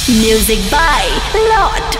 Music by Lord.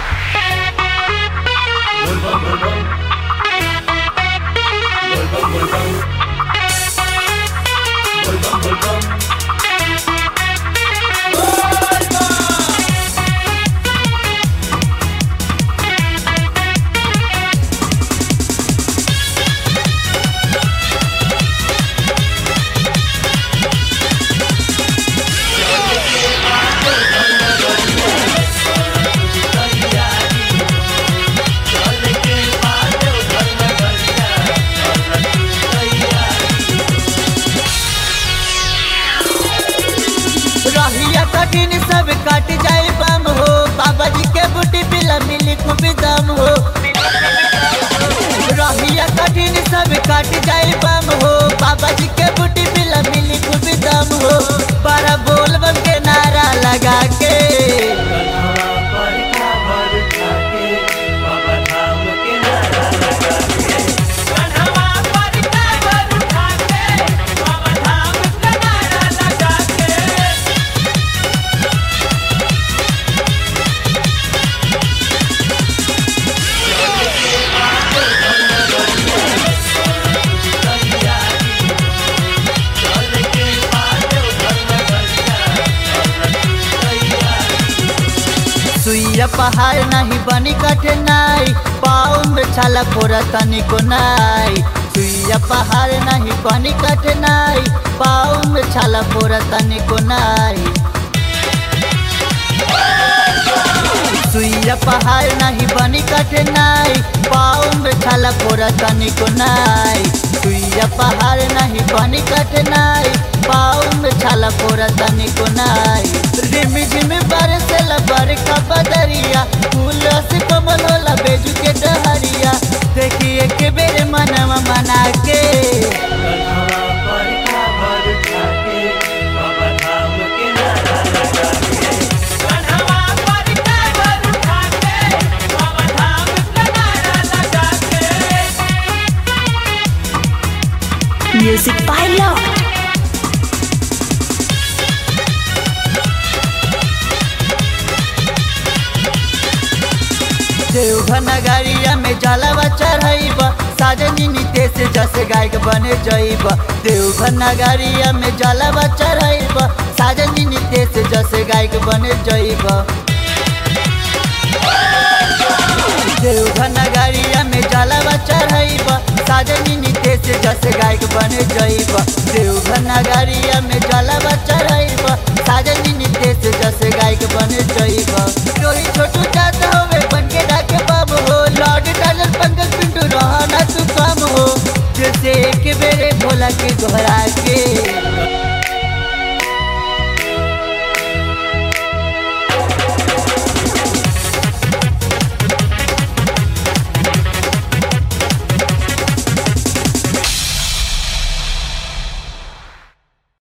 रहिया कठिन सब कट जाए बम हो बाबा जी के बूटी पिला मिली खूब दम हो रहिया कठिन सब कट जाए बम हो बाबा जी के बूटी पिला मिली खूब दम हो बड़ा बोल बम के नारा लगा के सुइया पहाड़ नहीं बनी कठिनाई पाँव में छाला फोरा तनिको नाई सुइया पहाड़ नहीं बनी कठिनाई पाँव में छाला फोरा तनिको नाई सुइया पहाड़ नहीं बनी कठिनाई पाँव में छाला फोरा तनिको नाई सुइया पहाड़ नहीं बनी कठिनाई पाँव में छाला फोरा तनिको नाई रिम झिम बरसेला बरका बदरिया फूल से कमल होला बेजू के डहरिया देखिए के बेरे मनवा मना के Music by Lord. देवघर नगरिया में जलवा चढ़ाइब साजनी नितेश जस गायक बने जइब देवघर नगरिया में जलवा चढ़ाइब साजनी नितेश जस गायक बने जइब देवघर नगरिया में जलवा चढ़ाइब साजनी नितेश जस गायक बने जइब देवघर नगरिया में जलवा चढ़ाइब साजनी नितेश जस गायक बने जइब रोही छोटू जात होवे बन के डाके बाब हो लॉर्ड टाइलर पंकज पिंटू रहना तू कम हो जैसे एक बेरे भोला के दोहरा के